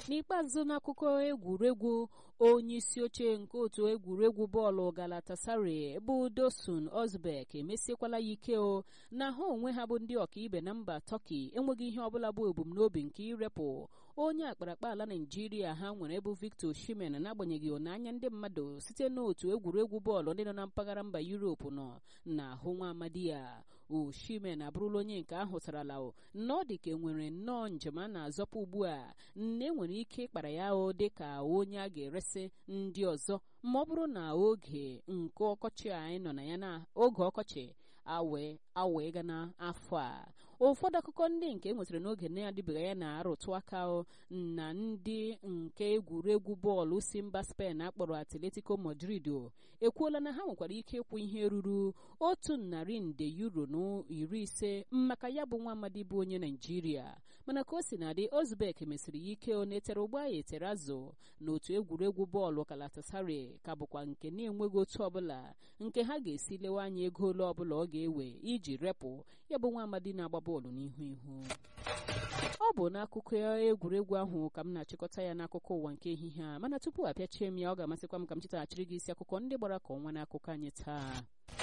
n'ikpeazụ n'akụkọ egwuregwu onye isi oche nke otu egwuregwu bọọlụ Galatasaray bụ Dosun Ozbek emesiekwala ya ike o na ha onwe ha bụ ndị ọkaibe na mba Turkey enweghị ihe ọbụla bụ ebumnobi nke irepụ onye akparakpa ala Naijiria ha nwere bụ Victor Osimhen n'agbanyeghị ọnanya ndị mmadụ site n'otu egwuregwu bọọlụ ndị nọ na mpaghara mba Europe nọ na ahụ nwa amadi ya Osimhen abụrụla onye nke ahụtarala na ọ dị ka enwere nnọọ njem a na-azọpụ ugbu a nne enwere ike ịkpara ya o dị ka onye a ga-eresị ndị ọzọ ma ọ bụrụ na oge nke ọkọchị anyị nọ na ya na oge ọkọchị awe awe ga n'afọ a ụfọdụ akụkọ ndị nke enwetara n'oge na-adịbeghị ya na-arụtụ aka na ndị nke egwuregwu bọọlụ si mba Spen akpọrọ Atletico Madrid ekwuola na ha nwekwara ike ịkwụ ihe ruru otu narị nde euro na iri ise maka ya bụ nwa amadi bụ onye Naijiria mana ka o si na-adị Ozbek mesịrị ya ike ọ na-etere ụgbọ ya etere azụ n'otu egwuregwu bọọlụ Galatasaray ka bụkwa nke na-enweghị otu ọbụla nke ha ga-esi lewe anya ego ole ọbụla ọ ga-ewe iji repụ ya bụ nwa amadi na-agba bọọlụ n'ihu ihu ọ bụ n'akụkọ egwuregwu ahụ ka m na-achịkọta ya n'akụkọ ụwa nke ehihie a mana tupu apịachie m ya ọ ga-amasịkwa m ka m chetaghachiri gị isi akụkọ ndị gbara ka ọnwa n'akụkọ anyị taa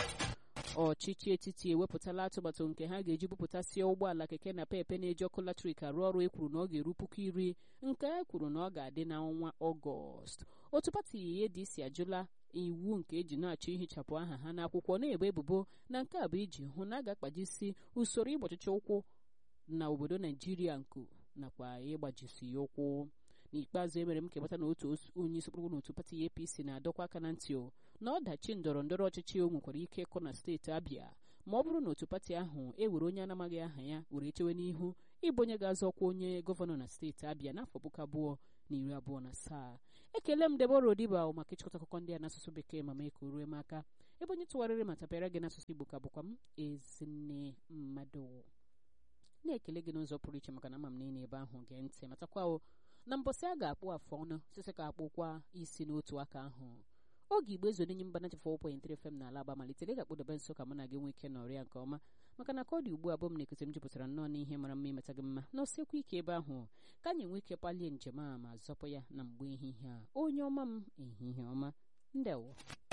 ọchịchị etiti ewepụtala atụmatụ nke ha ga-eji bupụtasịa ụgbọala keke na pepe na-eji ọkụ latrik arụ ọrụ e kwuru na ọ ga-eru puku iri nke e kwuru na ọ ga-adị n'ọnwa ọgọst otu pati ADC ajụla iwu nke eji na-achọ ihichapụ aha ha n'akwụkwọ na-ebo ebubo na nke a bụ iji hụ na a ga-akpajisi usoro ịgbachicha ụkwụ na obodo naijiria nku nakwa ịgbajisi ya ụkwụ n'ikpeazụ emere m ka ịgbata na otu onye isi kpụrụ n'otu pati APC na-adọkwa aka na ntị na ọdachi ndọrọ ndọrọ ọchịchị o nwekwara ike ịkụ na steeti Abịa ma ọ bụrụ na otu pati ahụ ewere onye anamaghị aha ya were chewe n'ihu ịbụ onye ga-azọ ọkwa onye gọvanọ na steeti Abịa n'afọ puku abụọ na iri abụọ na asaa ekele m Debora Odiba maka ịchịkọta akụkọ ndị a n'asụsụ bekee ma mee ka o rue m aka ebe onye tụgharịrị ma tapịara gị n'asụsụ Igbo ka bụkwa m ezinne mmadụ na-ekele gị n'ụzọ pụrụ iche maka na ama m niile ebe ahụ gee ntị matakwa o na mbọsị a ga-akpụ afọ ọnụ sisi ka akpụkwa isi n'otu aka ahụ oge igbo ezo n'enye mba nachi 4.3 FM na alaba malitere ị ga-akpụdobe nso ka mụ na gị nwee ike nọrịa nke ọma maka na ka ọ dị ugbu a bụ m na-ekute m jupụtara nnọọ n'ihe mara mma imeta gị mma na osekwa ike ebe ahụ ka anyị nwee ike palie njem a ma zọpụ ya na mgbe ehihie a onye ọma m ehihie ọma ndewo